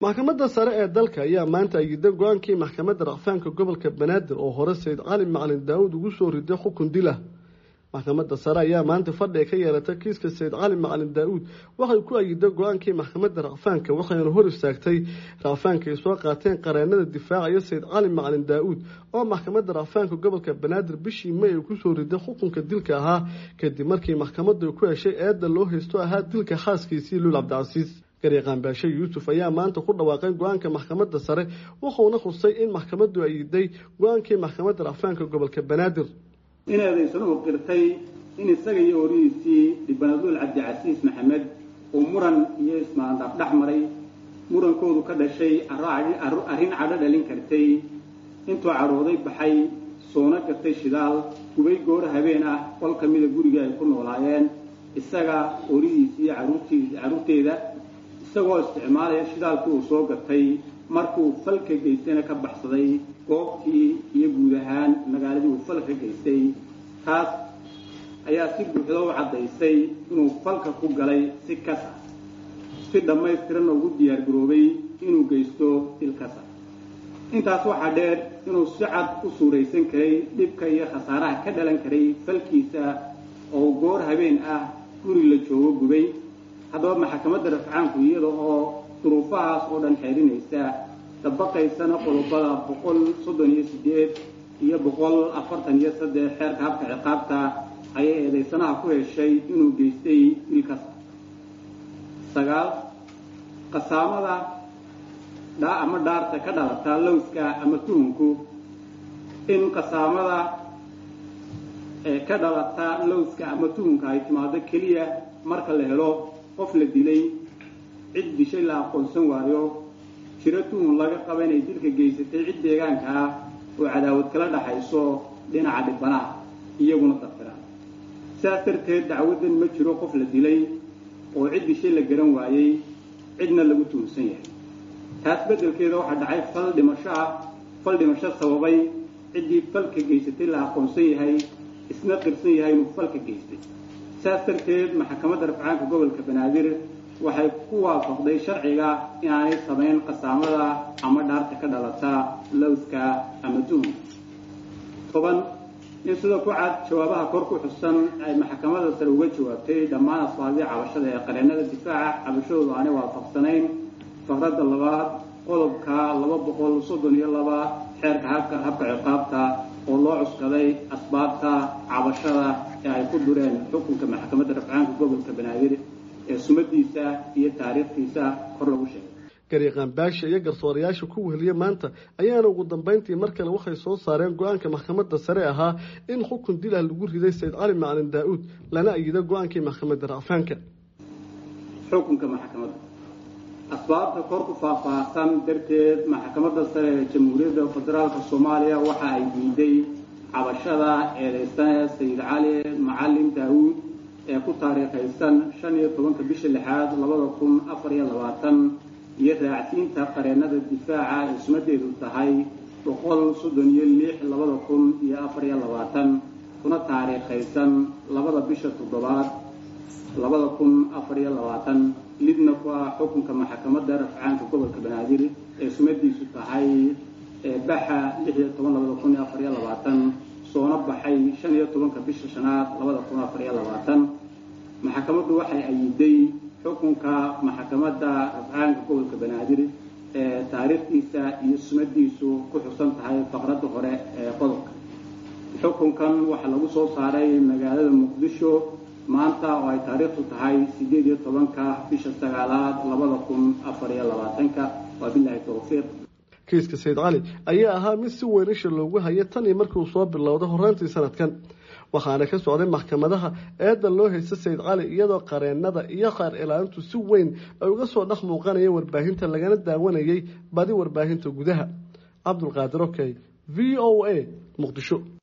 maxkamadda sare ee dalka ayaa maanta ayiday go-aankii maxkamadda racfaanka gobolka banaadir oo hore sayid cali macalin daawud ugu soo riday xukun dila maxkamadda sare ayaa maanta fadhiga ka yeelatay kiiska sayid cali macalin daa-uud waxay ku ayiday go-aankii maxkamadda racfaanka waxayna hor istaagtay racfaanka ay soo qaateen qareenada difaacaya sayid cali macalin daa-uud oo maxkamadda racfaanka gobolka banaadir bishii may ay kusoo riday xukunka dilka ahaa kadib markii maxkamaddu ay ku heshay eedda loo haysto ahaa dilka xaaskiisii luul cabdicasiis garyaqaanbaashe yuusuf ayaa maanta ku dhawaaqay go-aanka maxkamadda sare wuxuuna khusay in maxkamaddu ayiday go-aankii maxkamadda racfaanka gobolka banaadir inaadaysanuhu qirtay in isaga iyo horihiisii dhibanaduul cabdicasiis maxamed uu muran iyo ismaandaaf dhex maray murankoodu ka dhashay arrin cadho dhalin kartay intuu cadhooday baxay soona gatay shidaal gubay goor habeen ah qol ka mida guriga ay ku noolaayeen isaga horihiisii carruurteeda isagoo isticmaalaya shidaalkii uu soo gatay markuu falka geystayna ka baxsaday goobtii iyo guud ahaan magaaladii uu falka geystay taas ayaa si buuxda u caddaysay inuu falka ku galay si kas ah si dhammaystiranna ugu diyaargaroobay inuu geysto dil kas ah intaas waxaa dheer inuu si cad u suuraysan karay dhibka iyo khasaaraha ka dhalan karay falkiisa oo goor habeen ah guri la joogo gubay haddaba maxkamadda rafcaanku iyada oo duruufahaas oo dhan xeerinaysa dabaqaysana qodobada boqol soddon iyo sideed iyo boqol afartan iyo saddex xeerka habka ciqaabta ayay eedaysanaha ku heshay inuu geystay dilkas sagaal qasaamada dhaa ama dhaarta ka dhalata lowska ama tuhunku in qasaamada ka dhalata lowska ama tuhunka ay timaado keliya marka la helo qof la dilay cid dishay la aqoonsan waayo jiro tuhun laga qaba inay dilka geysatay cid deegaanka ah oo cadaawad kala dhaxayso dhinaca dhibanaha iyaguna dafira sidaas darteed dacwaddan ma jiro qof la dilay oo cid dishay la garan waayey cidna lagu tuhunsan yahay taas beddelkeeda waxaa dhacay fal dhimasho ah fal dhimasho sababay ciddii falka geysatay la aqoonsan yahay isna qirsan yahay inuu falka geystay sidaas darteed maxkamadda rafcaanka gobolka banaadir waxay ku waafaqday sharciga inaanay samayn qasaamada ama dhaarta ka dhalata lowska ama tuhun toban in sida ku cad jawaabaha kor ku xusan ay maxkamadda sare uga jawaabtay dhammaan asbaabdii cabashada ee qareennada difaaca cabashadoodu aanay waafaqsanayn faqradda labaad qodobka laba boqol soddon iyo laba xeerka habka habka ciqaabta oo loo cuskaday asbaabta cabashada ee ay ku dureen xukunka maxkamadda rafcaanka gobolka banaadir ee sumadiisa iyo taariikhtiisa kor lagu sheegay garyaqaan baasha iyo garsoorayaasha ku weheliya maanta ayaana ugu dambeyntii mar kale waxay soo saareen go-aanka maxkamadda sare ahaa in xukun dil ah lagu riday sayid cali macalin daa-uud lana ayida go-aankii maxkamadda racfaanka xukunka maxkamadda asbaabta kor ku faahfaahsan darteed maxkamadda sare ee jamhuuriyadda federaalka soomaaliya waxa ay diiday cabashada eedeysane sayid cali macalin daa-uud ee ku taariikhaysan shan iyo tobanka bisha lixaad labada kun afar iyo labaatan iyo raacsiinta qareennada difaaca ee sumadeedu tahay boqol soddon iyo lix labada kun iyo afar iyo labaatan kuna taariikhaysan labada bisha toddobaad labada kun afar iyo labaatan lidna ku ah xukunka maxkamadda rafcaanka gobolka banaadir ee sumadiisu tahay baxa lix iyo toban labada kun iyo afar iyo labaatan soona baxay shan iyo tobanka bisha shanaad labada kun afar iyo labaatan maxkamaddu waxay ayiday xukunka maxkamadda rafcaanka gobolka banaadir ee taariikhdiisa iyo sumadiisu ku xusan tahay faqradda hore ee qodobka xukunkan waxaa lagu soo saaray magaalada muqdisho maanta oo ay taariikhdu tahay siddeed iyo tobanka bisha sagaalaad labada kun afar iyo labaatanka waa bilaahi towfiiq kiiska sayid cali ayaa ahaa mid si weyn isha loogu hayay tan iyo markii uu soo bilowday horraantii sanadkan waxaana ka socday maxkamadaha eedda loo haysta sayid cali iyadoo qareennada iyo qaar ilaalintu si weyn ay uga soo dhex muuqanayeen warbaahinta lagana daawanayay badi warbaahinta gudaha cabdulqaadir okey v o a muqdisho